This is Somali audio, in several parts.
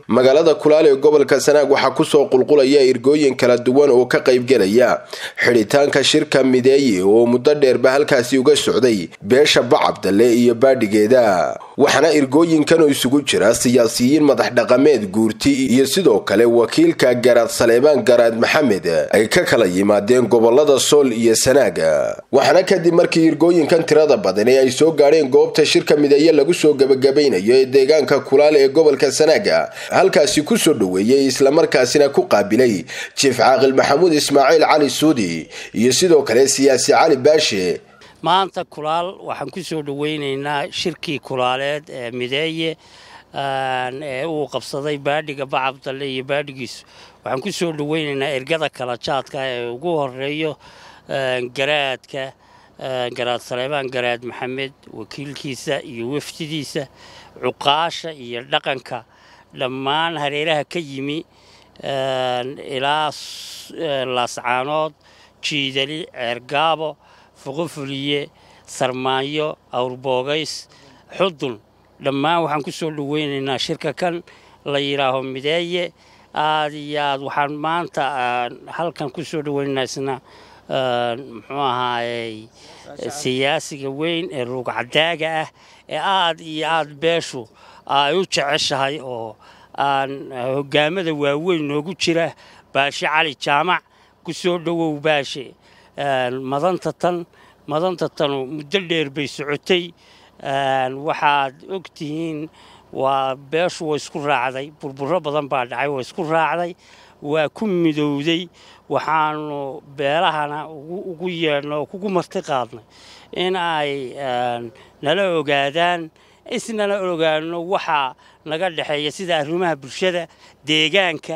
magaalada kulaal ee gobolka sanaag waxaa kusoo qulqulaya irgooyin kala duwan oo ka qaybgelaya xidhitaanka shirka mideeye oo muddo dheerba halkaasi uga socday beesha bacabdalle iyo baadhigeeda waxaana irgooyinkan oo isugu jira siyaasiyiin madax dhaqameed guurti iyo sidoo kale wakiilka garaad saleebaan garaad maxamed ay ka kala yimaadeen gobolada sool iyo sanaaga waxaana kadib markii irgooyinkan tirada badani ay soo gaadheen goobta shirka mideeye lagu soo gebagabaynayo ee deegaanka kulaal ee gobolka sanaaga halkaasi kusoo dhoweeyey islamarkaasina ku qaabilay jiif caaqil maxamuud ismaaciil cali suudi iyo sidoo kale siyaasi cali baashe maanta kulaal waxaan ku soo dhoweynaynaa shirkii kulaaleed ee mideeye ee uu qabsaday baadhiga bacabdalle iyo baadhigiisu waxaan ku soo dhoweynaynaa ergada kala jaadka ee ugu horeeyo garaadka garaad saleebaan garaad maxamed wakiilkiisa iyo wafdidiisa cuqaasha iyo dhaqanka dhammaan hareeraha ka yimi ilaa laascaanood jiidali ceergaabo fuqufuliye sarmaanyo awrboogays xudun dhammaan waxaan ku soo dhoweynaynaa shirka kan la yidhaaho mideeye aad iyo aad waxaan maanta halkan ku soo dhoweynaynaa isna muxuu ahaayey siyaasiga weyn ee ruugcadaaga ah ee aad iyo aad beeshu ay u jeceshahay oo aan hogaamada waaweyn noogu jira baashe cali jaamac ku soo dhowow baashe madanta tan madanta tanu muddo dheer bay socotay waxaad og tihiin waa beeshu waa isku raacday burburo badan baa dhacay waa isku raacday waa ku midowday waxaanu beelahana ugu yeedhna oo kugu marti qaadnay in ay nala ogaadaan isnala ogaano waxaa naga dhexeeya sida arrimaha bulshada deegaanka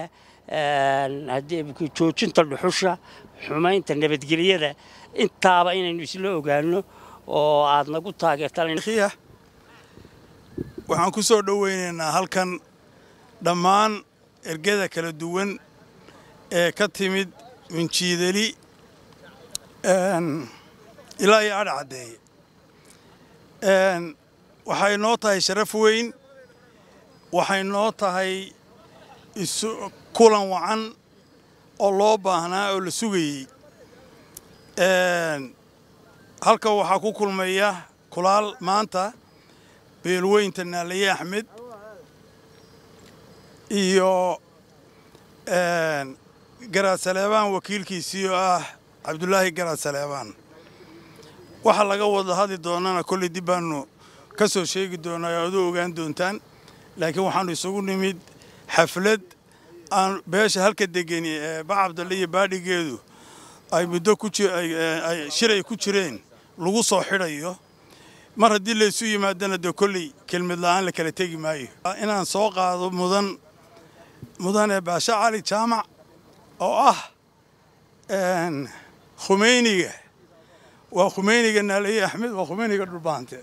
joojinta dhuxusha xumaynta nabadgelyada intaaba inaynu isla ogaano oo aad nagu taageertaan waxaan ku soo dhoweynaynaa halkan dhammaan ergada kala duwan ee ka timid minjiidali ilaa iyo adha caddeeye waxay noo tahay sharaf weyn waxay noo tahay kulan wacan oo loo baahnaa oo la sugayey halka waxaa ku kulmaya kulaal maanta beelweynta naalaye axmed iyo garaad saleebaan wakiilkiisii oo ah cabdulaahi garaad saleebaan waxa laga wada hadli doonana kolley dib baanu ka soo sheegi doonaa oo adu ogaan doontaan laakiin waxaannu isugu nimid xaflad aan beesha halka degani ee bacabdalle iyo baadhigeedu ay muddo shiray ku jireen lagu soo xidhayo mar haddii laysu yimaadana dee kolley kelmad la'aan la kala tegi maayo inaan soo qaado mudan mudane baashe cali jaamac oo ah khumeyniga waa khumeyniga naalaye axmed waa khumeyniga dhulbaante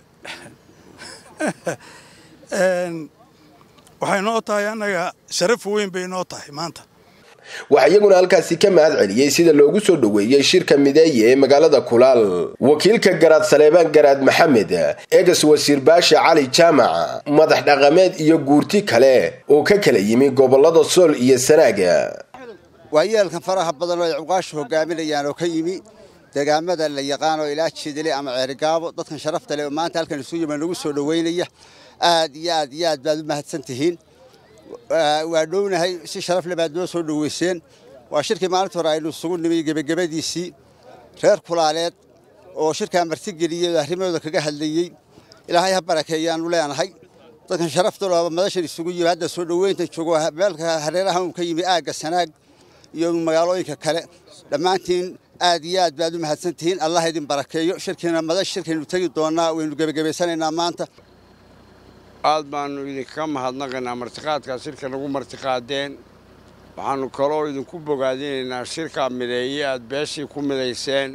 waxay noo tahay annaga sharaf weyn bay noo tahay maanta waxaa iyaguna halkaasi ka mahad celiyey sida loogu soo dhoweeyey shirka mideeye ee magaalada kulaal wakiilka garaad saleebaan garaad maxamed egas wasiir baashe cali jaamac madax dhaqameed iyo guurti kale oo ka kala yimi gobolada sool iyo sanaaga waayeelkan faraha badan oo ay cuqaashu hogaaminayaan oo ka yimi deegaamada la yaqaanoo ilaa jiidale ama ceerigaabo dadkan sharafta leh oo maanta halkan isu yima nagu soo dhoweynaya aad iyo aad iyo aad baad u mahadsan tihiin waa dhownahay si sharaf le baad noo soo dhoweyseen waa shirkii maalinta hore aynu isugu nimay gebagabadiisii reer kulaaleed oo shirkaa martigeliyey oo arrimahooda kaga hadlayey ilaahay ha barakeeyaanu leenahay dadkan sharaftalo madashan isugu yimi hadda soo dhoweynta joogo meelka hareeraha uu ka yimi aagga sanaag iyo magaalooyinka kale dhammaantiin aad iyo aad baad u mahadsan tihiin allah idin barakeeyo shirkiina madash shirkaynu tegi doonnaa waynu gebagabaysanaynaa maanta aad baannu idinkaga mahadnaqaynaa martiqaadkaa shirka nagu martiqaadeen waxaannu kaloo idinku bogaadinaynaa shirkaa mideeye aad beeshii ku midayseen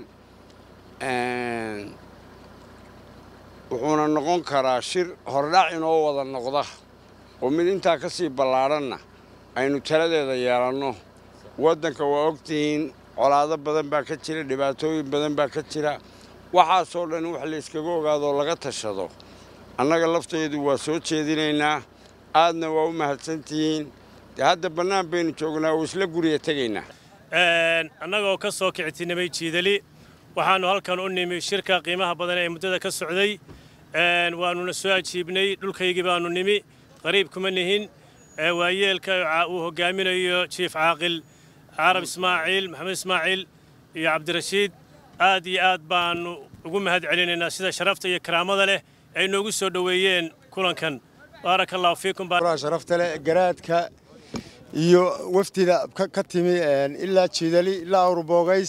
wuxuuna noqon karaa shir hordhac inoo wada noqda oo mid intaa ka sii ballaadhanna aynu taladeeda yeelanno waddanka waa ogtihiin colaado badan baa ka jira dhibaatooyin badan baa ka jira waxaasoo dhan wax layskaga ogaadoo laga tashado annaga lafteedu waa soo jeedinaynaa aadna waa u mahadsantihiin dee hadda bannaan baynu joognaa oo isla guriga tegaynaa annagoo ka soo kicitinimay jiidali waxaannu halkan u nimi shirka qiimaha badan ee muddada ka socday waannuna soo ajiibnay dhulkaygii baannu nimi qariib kuma nihin waayeelka uu hoggaaminayo jiif caaqil carab ismaaciil maxamed ismaaciil iyo cabdirashiid aad iyo aad baannu ugu mahad celinaynaa sida sharafta iyo karaamada leh ay noogu soo dhoweeyeen kulankan baaraka allahu fiikum sharafta leh garaadka iyo wafdida ka timi ilaa jiidali ilaa awrboogays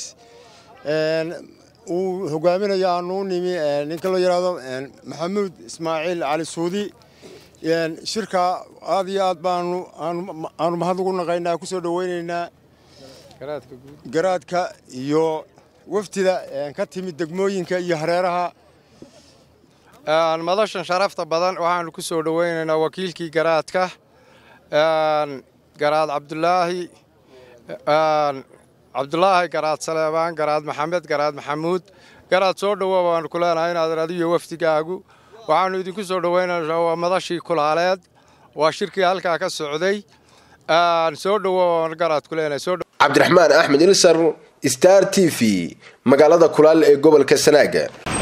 uu hogaaminayo aanu u nimi ninka loo yidhaahdo maxamuud ismaaciil cali suudi shirka aad iyo aad baanu aanu mahad ugu naqaynaa ku soo dhowaynaynaa garaadka iyo wafdida ka timi degmooyinka iyo hareeraha madashan sharafta badan waxaanu ku soo dhowaynaynaa wakiilkii garaadka garaad cabdulaahi cabdulaahi garaad saleebaan garaad maxamed garaad maxamuud garaad soo dhowoa baanu ku leenahay inaad adiyo wafdigaagu waxaannu idinku soo dhowaynaynaa waa madashii kulaaleed waa shirkii halkaa ka socday soo dhowoa garaad ku leenahay cabdiraxmaan axmed ilsar star t v magaalada kulaal ee gobolka sanaaga